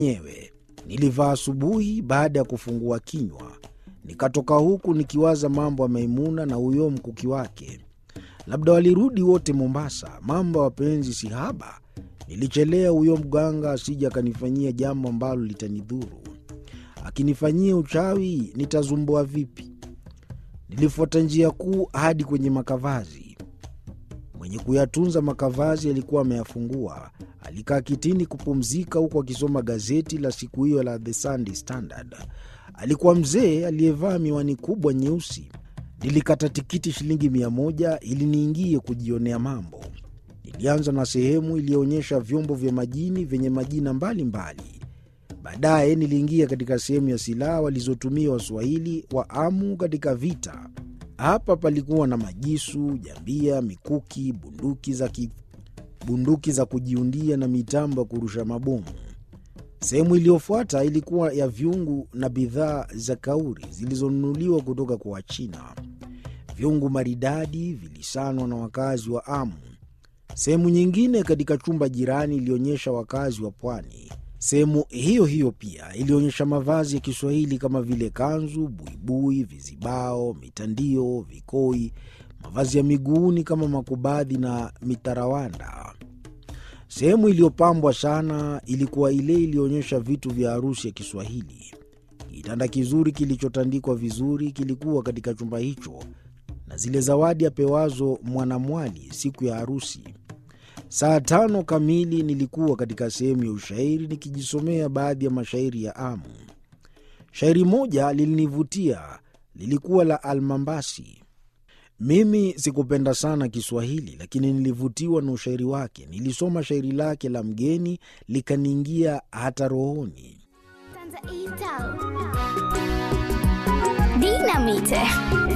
nyewe. Nilivaa asubuhi baada ya kufungua kinywa, nikatoka huku nikiwaza mambo ya Maimuna na huyo mkuki wake. Labda walirudi wote Mombasa. Mambo ya wapenzi si haba. Nilichelea huyo mganga asije akanifanyia jambo ambalo litanidhuru. Akinifanyia uchawi nitazumbua vipi? Nilifuata njia kuu hadi kwenye makavazi. Mwenye kuyatunza makavazi alikuwa ameyafungua. Alikaa kitini kupumzika, huku akisoma gazeti la siku hiyo la The Sunday Standard. Alikuwa mzee aliyevaa miwani kubwa nyeusi. Nilikata tikiti shilingi mia moja ili niingie kujionea mambo. Nilianza na sehemu iliyoonyesha vyombo vya majini vyenye majina mbalimbali. Baadaye niliingia katika sehemu ya silaha walizotumia Waswahili wa Amu katika vita. Hapa palikuwa na majisu, jambia, mikuki, bunduki za, ki... bunduki za kujiundia na mitambo ya kurusha mabomu. Sehemu iliyofuata ilikuwa ya vyungu na bidhaa za kauri zilizonunuliwa kutoka kwa Wachina. Vyungu maridadi vilisanwa na wakazi wa Amu. Sehemu nyingine katika chumba jirani ilionyesha wakazi wa pwani. Sehemu hiyo hiyo pia ilionyesha mavazi ya Kiswahili kama vile kanzu, buibui, vizibao, mitandio, vikoi, mavazi ya miguuni kama makubadhi na mitarawanda. Sehemu iliyopambwa sana ilikuwa ile iliyoonyesha vitu vya harusi ya Kiswahili. Kitanda kizuri kilichotandikwa vizuri kilikuwa katika chumba hicho, na zile zawadi apewazo mwanamwali siku ya harusi. Saa tano kamili nilikuwa katika sehemu ya ushairi nikijisomea baadhi ya mashairi ya Amu. Shairi moja lilinivutia, lilikuwa la Almambasi. Mimi sikupenda sana Kiswahili, lakini nilivutiwa na ushairi wake. Nilisoma shairi lake la mgeni likaniingia hata rohoni. Dinamite